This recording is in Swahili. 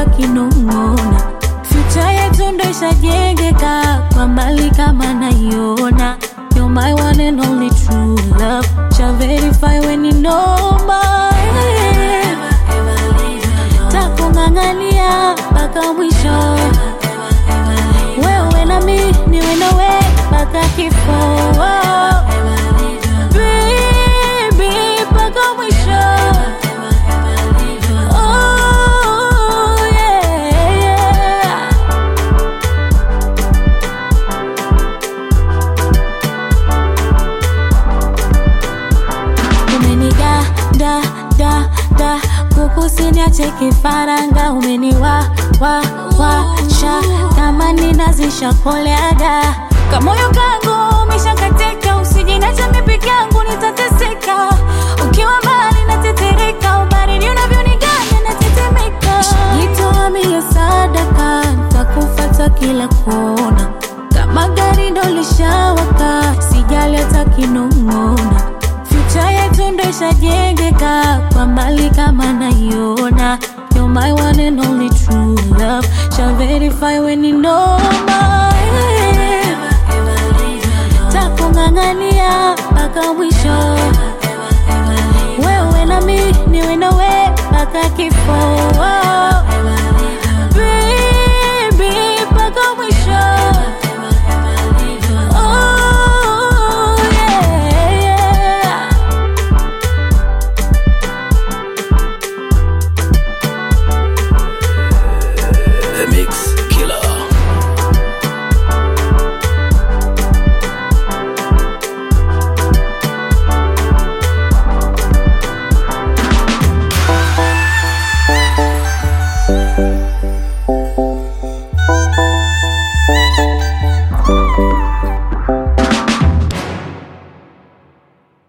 hata kinong'ona. Future yetu ndo ishajengeka kwa mbali kama naiona. You're my one and only true love. Shall verify when you know my takung'ang'ania mpaka mwisho. Wewe na mi niwe nawe mpaka kifo. Baby, mpaka mwisho. Oh, yeah, yeah. umeniga da da da kukusiniache kifaranga umeniwa wa wa sha kama ninazisha koleaga kamoyo kangu umeshakatika usijinacha mipiki yangu nitateseka ukiwa mbali natetereka ubaridi unavyoniganya natetemeka jitoa mie sadaka takufata kila kona kama gari ndo lishawaka sijali hata kinong'ona Future yetu ndo ishajengeka kwa mbali kama naiona. You're my one and only true love. Shall verify when you know my takung'ang'ania mpaka mwisho.